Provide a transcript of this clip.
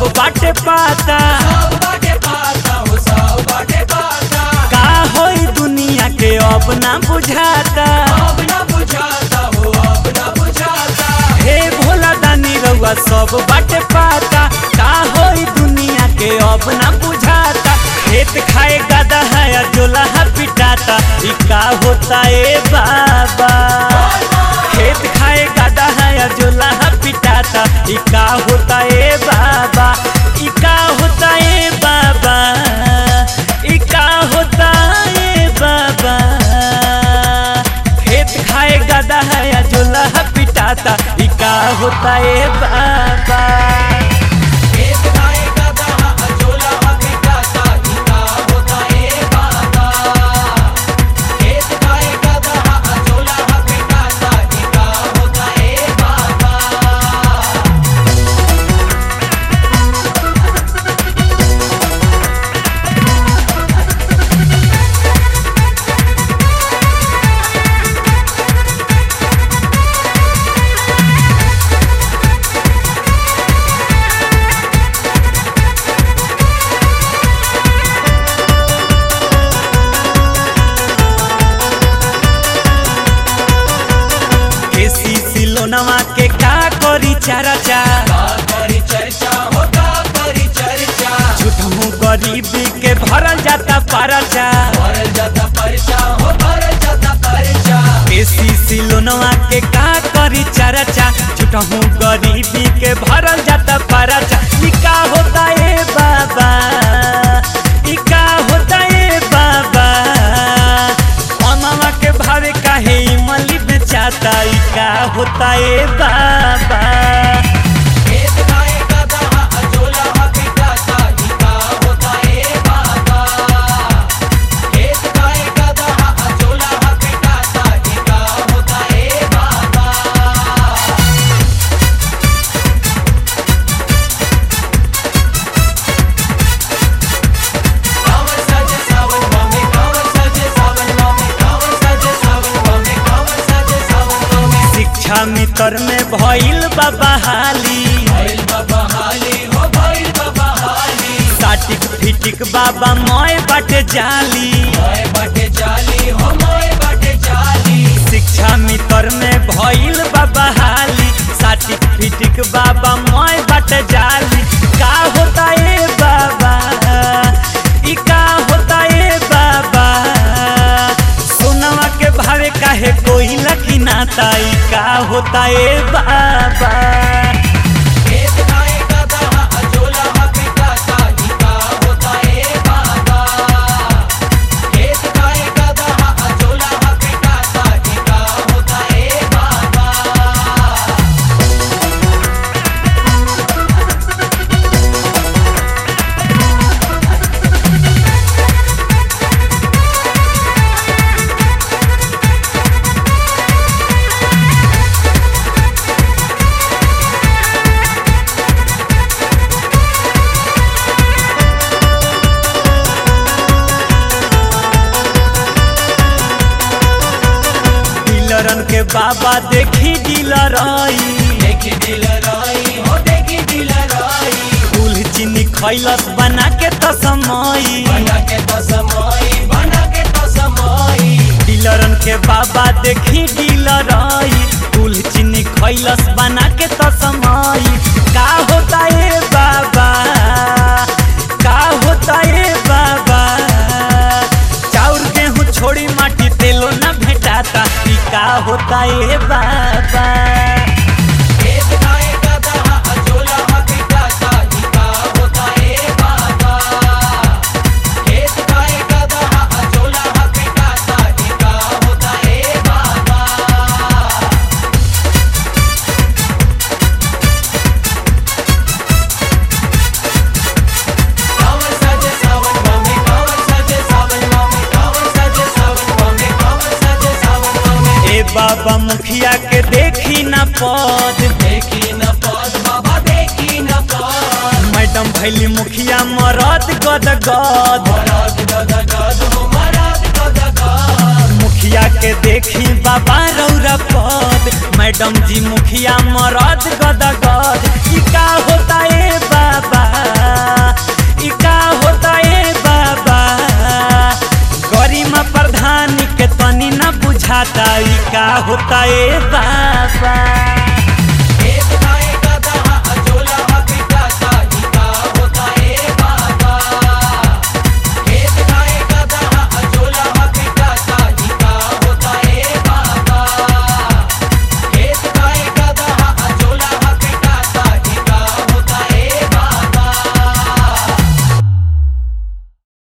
सब बाटे पाता सब बाटे पाता हो सब बाटे पाता का होई दुनिया के अब ना बुझाता अब ना बुझाता हो अब ना बुझाता हे भोला दानी रउआ सब बाटे पाता का होई दुनिया के अब ना बुझाता खेत खाए गदा है या जोला है पिटाता ई का होता ए बाबा खेत खाए गदा है या जोला है पिटाता ई का होता ए बाबा ई का होता ए बाबा ई का होता ए बाबा खेत खाए गदा है या जोला है पिटाता ई का होता ए बाबा खेत खाएगा दहा अजोला पिटाता गीता होता ए बाबा खेत खाएगा दहा अजोला पिटाता गीता होता ए बाबा केसी सिलोनवा के का करी चारा चा का करी चर्चा होता करी चर्चा झूठमू गरीबी के भरल जाता पारा चा भरल जाता परचा हो भरल जाता परचा केसी सिलोनवा के का करी चारा चा झूठमू गरीबी के भरल जाता पारा चा ई का होता ए बाबा ई का होता ए बाबा अनवा के भावे काहे इमली बेचाता ई का होता ए बाबा खेत खाएगा दहा अजोला पिटाता गीता होता ए बाबा खेत खाएगा दहा अजोला पिटाता गीता होता ए बाबा कावर साजे सावन मामे कावर साजे सावन मामे कावर साजे सावन मामे कावर साजे सावन मामे शिक्षा मित्र में भइल बाबा हाली भइल बाबा हाली हो भइल बाबा हाली साटिक फिटिक बाबा मोय बाटे जाली मोए बाटे जाली हो मोए बाटे जाली शिक्षा मित्र में भइल बाबा हाली साटिक फिटिक बाबा मोय बाटे जाली का होता ए बाबा ई का होता ए बाबा सोनवा के भावे काहे कोई लकी नाता ई का होता ए बाबा खेत खाएगा दहा अजोला पिटाता गीता होता ए बाबा खेत खाएगा दहा अजोला पिटाता गीता होता ए बाबा डीलरन के बाबा देखी डीलर आई देखी डीलराई हो देखी डीलराई फूल चीनी खैलस बना के तो समय बना के तो समाई बना के तो समाई डीलरन के बाबा देखी डीलर आई फूल चीनी खैलस बना के तो समय का होता ए बाबा का होता ए बाबा चाउर गेहूं छोड़ी माटी तेलो न भेटाता ई का होता ए बाबा खेत खाएगा दहा अजोला पिटाता गीता होता ए बाबा खेत खाएगा दहा अजोला पिटाता गीता होता ए बाबा कावर साजे सावन मामे कावर साजे सावन मामे कावर साजे सावन मामे कावर साजे सावन मामे ए बाबा मुखिया के देखी ना पद देखी न पद बाबा देखी न पद मैडम भैली मुखिया मरद गद गद मराद गद गद हो मराद गद गद मुखिया के देखी बाबा रौरा पद मैडम जी मुखिया मरद गद गद ई का होता ए बाबा बुझाता ई का होता ए बाबा